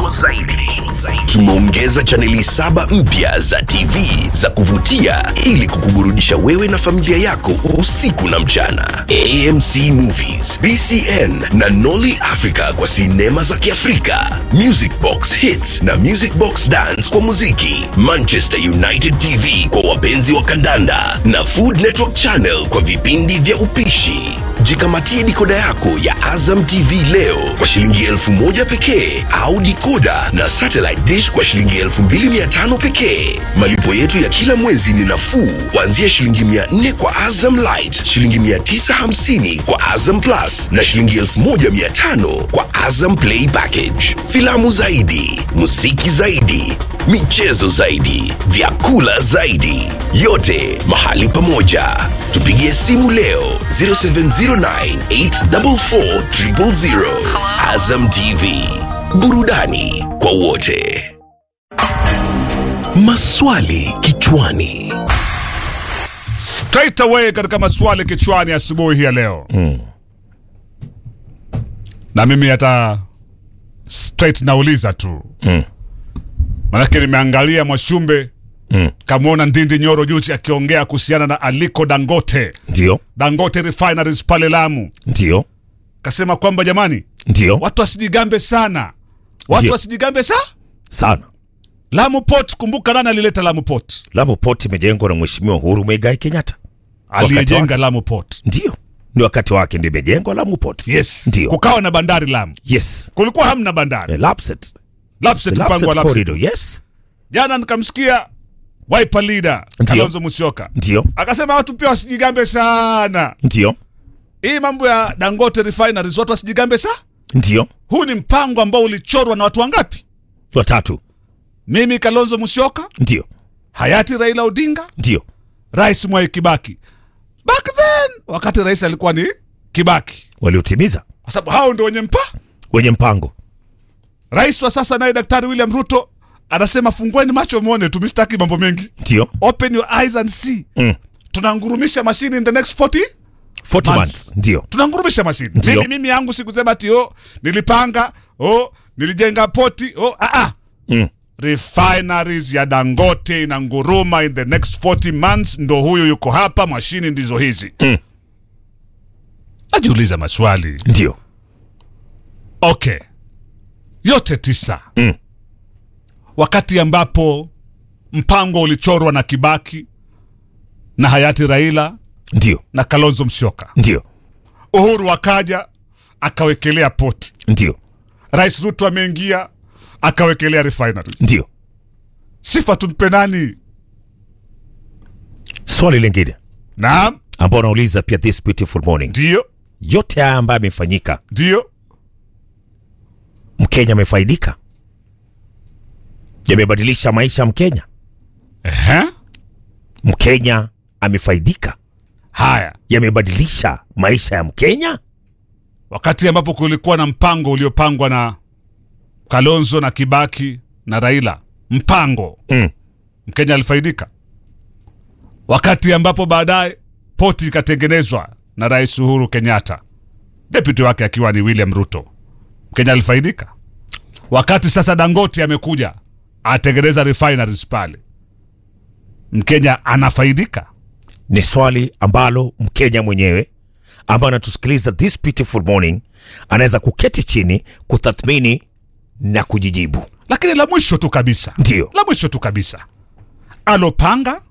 zilizosakazwa zaidi. Tumeongeza chaneli saba mpya za TV za kuvutia ili kukuburudisha wewe na familia yako usiku na mchana. AMC Movies, BCN na Nolly Africa kwa sinema za Kiafrika, Music Box Hits na Music Box Dance kwa muziki, Manchester United TV kwa wapenzi wa kandanda na Food Network Channel kwa vipindi vya upishi. Jikamatie dikoda yako ya Azam TV leo kwa shilingi elfu moja pekee au dikoda na satellite dish kwa shilingi elfu mbili mia tano pekee. Malipo yetu ya kila mwezi ni nafuu kuanzia shilingi mia nne kwa Azam Light, shilingi mia tisa hamsini kwa Azam Plus na shilingi elfu moja mia tano kwa Azam Play Package. Filamu zaidi, muziki zaidi, michezo zaidi, vyakula zaidi, yote mahali pamoja. Tupigie simu leo 0709844000. Azam TV, burudani kwa wote. Maswali kichwani. straight away katika maswali kichwani asubuhi hii ya leo na mimi hata straight nauliza tu Mm. manake nimeangalia mwashumbe Mm. kamwona ndindi nyoro juzi akiongea kuhusiana na aliko dangote Ndio, dangote refineries pale lamu ndio, kasema kwamba jamani ndio watu wasijigambe sana watu Ndio. wasijigambe sa sana. lamu port kumbuka nani alileta lamu port Lamu Port imejengwa na Mheshimiwa Uhuru Muigai Kenyatta. aliyejenga lamu port Ndio, ni wakati wake ndio imejengwa Lamu Port. yes Ndio. kukawa na bandari lamu Yes. kulikuwa hamna bandari The Lapset. Lapset, The mpango wa Lapset Lapset. corridor. Yes. Jana nikamsikia Wiper leader Ndio. Kalonzo Musyoka Ndio, akasema watu pia wasijigambe sana. ndio, Hii mambo ya Dangote refineries watu wasijigambe sa. ndio. Huu ni mpango ambao ulichorwa na watu wangapi? Watatu. Mimi Kalonzo Musyoka, Ndio, hayati Raila Odinga, ndio, Rais Mwai Kibaki. Back then wakati rais alikuwa ni Kibaki, waliotimiza kwa sababu hao ndio wenye mpa. wenye mpango. Rais wa sasa naye Daktari William Ruto anasema fungueni macho muone, tumistaki mambo mengi, Ndio. open your eyes and see. Mm. Tunangurumisha mashine in the next 40 40 Months. months. Ndio. tunangurumisha mashine. Ndio. Mimi, mimi yangu sikusema ati oh, nilipanga oh, nilijenga poti oh, ah, ah. Mm. Refineries ya Dangote inanguruma in the next 40 months, ndo huyu yuko hapa, mashini ndizo hizi. Mm. Najiuliza maswali. Ndio. Okay, yote tisa Mm. wakati ambapo mpango ulichorwa na Kibaki na hayati Raila Ndio. na Kalonzo Musyoka, Ndio. Uhuru akaja akawekelea poti Ndio. Rais Ruto ameingia akawekelea refineries. Ndio. Sifa tumpe nani? Swali lingine Naam, ambao unauliza pia this beautiful morning. ndio Yote haya ambayo yamefanyika, ndio. Mkenya amefaidika? Yamebadilisha maisha ya Mkenya? Ehe. Mkenya amefaidika? Haya, Yamebadilisha maisha ya Mkenya? wakati ambapo kulikuwa na mpango uliopangwa na Kalonzo na Kibaki na Raila, mpango Mm. Mkenya alifaidika. Wakati ambapo baadaye poti ikatengenezwa na Rais Uhuru Kenyatta, deputy wake akiwa ni William Ruto, Mkenya alifaidika. Wakati sasa Dangote amekuja atengeneza refineries pale, Mkenya anafaidika. Ni swali ambalo Mkenya mwenyewe ambaye anatusikiliza this beautiful morning anaweza kuketi chini kutathmini na kujijibu. Lakini la mwisho tu kabisa, Ndio. la mwisho tu kabisa, alopanga